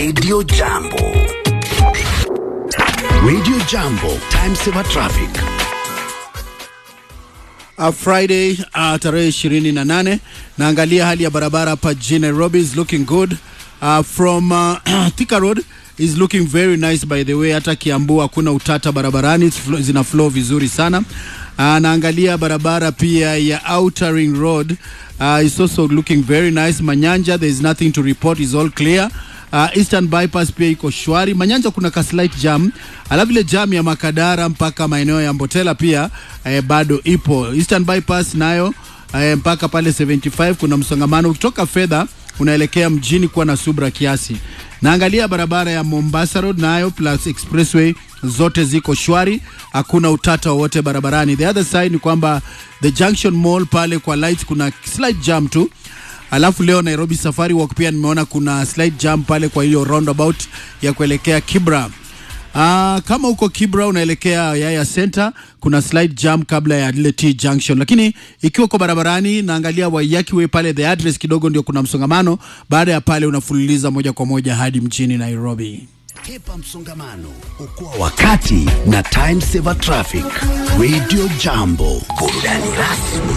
Radio Jambo. Radio Jambo, time saver traffic. Uh, Friday uh, tarehe ishirini na nane naangalia hali ya barabara hapa jijini Nairobi is looking good uh, from uh, Thika Road is looking very nice by the way. Hata Kiambu hakuna utata barabarani, it's flo- zina flow vizuri sana. Uh, naangalia barabara pia ya Outer Ring Road uh, is also looking very nice. Manyanja there is nothing to report, is all clear. Uh, Eastern Bypass pia iko shwari. Manyanja kuna ka slight jam, alafu ile jam ya Makadara mpaka maeneo ya Mbotela pia eh, bado ipo. Eastern Bypass nayo eh, mpaka pale 75 kuna msongamano ukitoka fedha unaelekea mjini kuwa na subra kiasi. Naangalia barabara ya Mombasa Road nayo plus expressway zote ziko shwari, hakuna utata wowote barabarani. The other side ni kwamba the Junction Mall pale kwa lights kuna slight jam tu Alafu leo Nairobi Safari Walk pia nimeona kuna slight jam pale kwa hiyo roundabout ya kuelekea Kibra. Ah, kama uko Kibra unaelekea Yaya Center kuna slight jam kabla ya lile T junction, lakini ikiwa uko barabarani naangalia Waiyaki Way pale the address kidogo ndio kuna msongamano. Baada ya pale unafululiza moja kwa moja hadi mjini Nairobi. Kepa msongamano, okoa wakati na time saver traffic. Radio Jambo, burudani rasmi